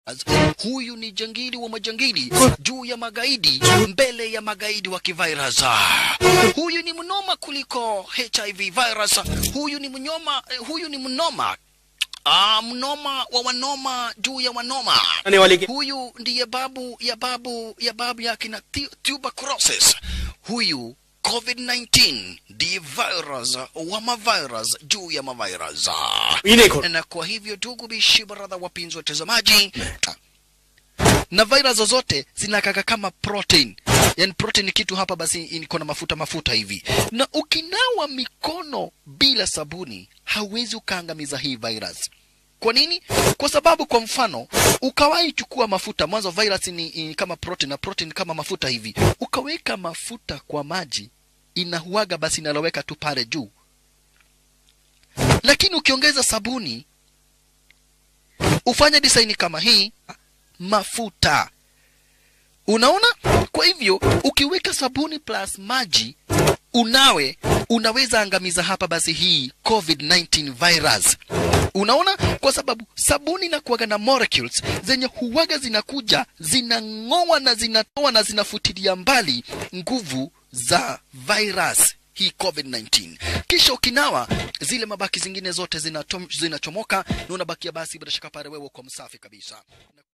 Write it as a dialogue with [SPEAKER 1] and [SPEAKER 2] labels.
[SPEAKER 1] Huyu ni jangili wa majangili juu ya magaidi, mbele ya magaidi wa kivirus. Huyu ni mnoma kuliko HIV virus. Huyu ni mnyoma, huyu ni mnoma Ah, mnoma wa wanoma juu ya wanoma.
[SPEAKER 2] आने वाले के
[SPEAKER 1] Huyu ndiye babu ya babu ya babu yake na tu- tuberculosis. Huyu COVID-19 ndiye virus wa mavirus juu ya mavirus.
[SPEAKER 2] इन्हें खोल
[SPEAKER 1] Na kwa hivyo ndugu bishi baradha, wapenzi watazamaji, na virus zote zinakaka kama protein yani protein ni kitu hapa basi iko na mafuta mafuta hivi, na ukinawa mikono bila sabuni hauwezi ukaangamiza hii virus. Kwa nini? Kwa sababu kwa mfano ukawahi chukua mafuta mwanzo, virus ni, ni kama protein na protein kama mafuta hivi, ukaweka mafuta kwa maji inahuaga, basi inaloweka tu pale juu, lakini ukiongeza sabuni ufanye design kama hii mafuta unaona kwa hivyo ukiweka sabuni plus maji unawe unaweza angamiza hapa basi hii covid-19 virus unaona kwa sababu sabuni inakuwaga na molecules zenye huwaga zinakuja zinang'oa na zinatoa na zinafutilia mbali nguvu za virus hii covid-19 kisha ukinawa zile mabaki zingine zote zinatom- zinachomoka na unabakia basi bila shaka pale wewe kwa msafi kabisa